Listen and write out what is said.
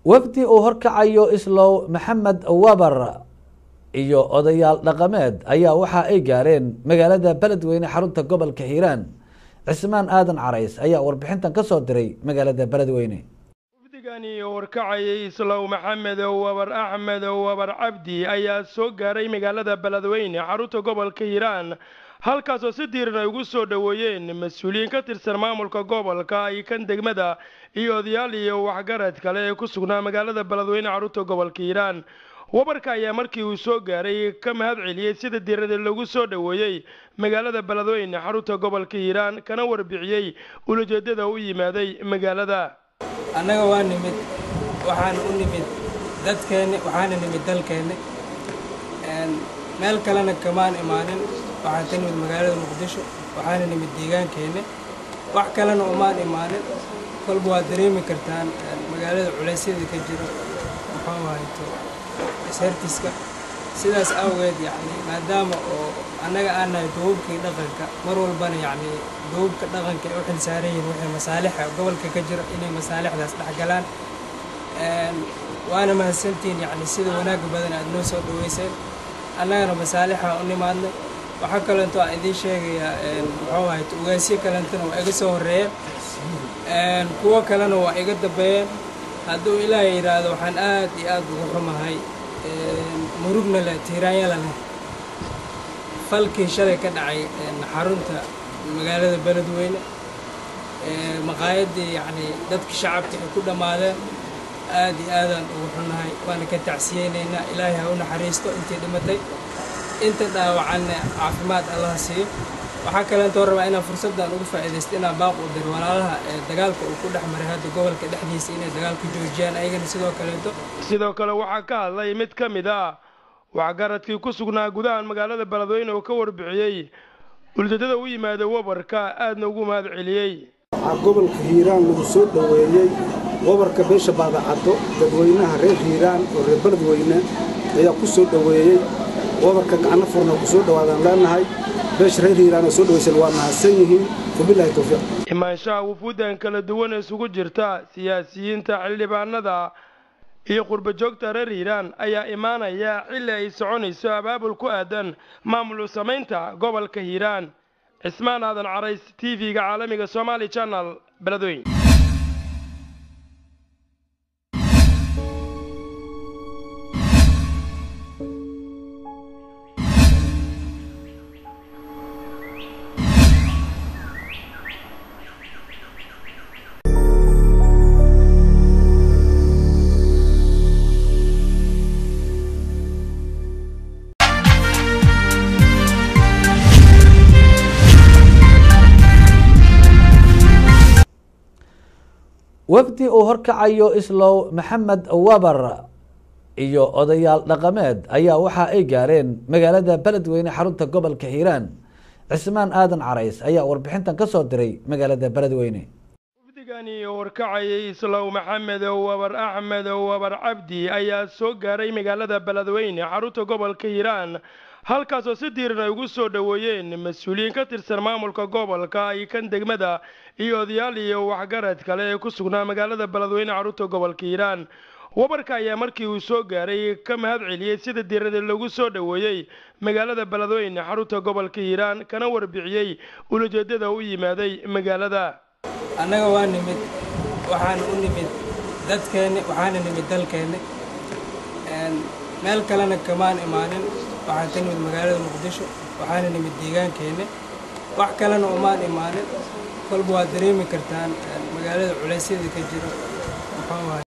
wafdi uu horkacayo islow maxamed wabar iyo odayaal dhaqameed ayaa waxa ay gaareen magaalada beledweyne xarunta gobolka hiiraan cismaan aadan carays ayaa warbixintan ka soo diray magaalada beledweyne wafdigani horkacayay islow maxamed wabar axmed wabar cabdi ayaa soo gaaray magaalada beledweyne xarunta gobolka hiiraan halkaasoo si diiran ay ugu soo dhoweeyeen mas-uuliyiin ka tirsan maamulka gobolka iyo kan degmada iyo odayaal iyo waxgarad kale ee ku sugnaa magaalada beledweyne xarunta gobolka hiiraan wabarka ayaa markii uu soo gaaray ka mahad celiyey sida diirada lagu soo dhoweeyey magaalada beledweyne xarunta gobolka hiiraan kana warbixiyey ulajeedada u yimaaday magaalada annaga waa nimid waxaan u nimid dadkeenni waxaana nimid dalkeenni meel kalena kamaan imaanin waxaan ka nimid magaalada muqdisho waxaana nimid deegaankeenni wax kalena umaan imaanin kolba waad dareemi kartaan magaalada culaysyada ka jiro muxuu hayto ishartiska sidaas awgeed yacni maadaama oo annaga aan nahay duubabkii dhaqanka mar walbana yacni duubabka dhaqanka ay u xil saaran yihiin wixii masaalixa gobolka ka jiro inay masaalixdaas dhex galaan waana mahadsantihiin yacni sida wanaagga badan aad noo soo dhaweyseen annagana masaalixa u nimaadnay waxaa kalento aan idiin sheegayaa muxuu ahayto ugaasyo kalentana waa iga soo horreeyeen kuwo kalena waa iga dambeeyeen hadduu ilaahay yidhaahdo waxaan aad iyo aad ugu xumahay murugna leh tiiraanyala leh falkii shalay ka dhacay xarunta magaalada beledweyne maqaayaddii yacni dadka shacabka ay ku dhammaadeen aad iyo aadaan ugu xunnahay waana ka tacsiyeynaynaa ilaahay ha u naxariisto intii dhimatay inta dhaawacanna caafimaad allaha siiyo waxaa kaleentoo rabaa inaan fursaddan ugu faa'iidaysto inaan baaq u diro walaalaha ee dagaalka uu ku dhex maray hadda gobolka dhexdiisa inay dagaalku joojiyaan ayagana sidoo kaleeto sidoo kale waxaa ka hadlay mid ka mid ah waxgaradkii ku sugnaa gudahan magaalada beledweyne oo ka warbixiyey ujeedada u yimaada wabarka aadna ugu mahad celiyey waxaa gobolka hiiraan lagu soo dhoweeyey wabarka beesha baadacaddo dadweynaha reer hiiraan oo reer beledweyne ayaa ku soo dhoweeyey wabarka gacno furna ku soo dhowaadaan leenahay beesha reer hiiraan oo soo dhawaysan waa mahadsan yihiin wabilahi towfiiq imaanshaha wufuuddan kala duwan ee isugu jirta siyaasiyiinta xildhibaanada iyo qurba joogta reer hiiraan ayaa imaanaya xilli ay soconayso abaabul ku aadan maamul samaynta gobolka hiiraan cismaan aadan carays t v-ga caalamiga somaali channel beledweyn wafdi uu horkacayo islow maxamed wabar iyo odayaal dhaqameed ayaa waxa ay gaareen magaalada beledweyne xarunta gobolka hiiraan cismaan aadan carays ayaa warbixintan ka soo diray magaalada beledweyne wafdigani horkacayay islow maxamed wabar axmed wabar cabdi ayaa soo gaaray magaalada beledweyne xarunta gobolka hiiraan halkaasoo si diiran ay ugu soo dhoweeyeen mas-uuliyiin ka tirsan maamulka gobolka iyo kan degmada iyo odayaal iyo waxgarad kale ee ku sugnaa magaalada beledweyne xarunta gobolka hiiraan wabarka ayaa markii uu soo gaaray ka mahad celiyey sida diirada lagu soo dhoweeyey magaalada beledweyne xarunta gobolka hiiraan kana warbixiyey ulajeedada u yimaaday magaalada annaga waa nimid waxaan u nimid dadkeenni waxaana nimid dalkeenni meel kalena kamaan imaanin waxaan ka nimid magaalada muqdisho waxaana nimid deegaankeenni wax kalena umaan imaanin kolba waad dareemi kartaan magaalada culaysyada ka jiro muxuu ahay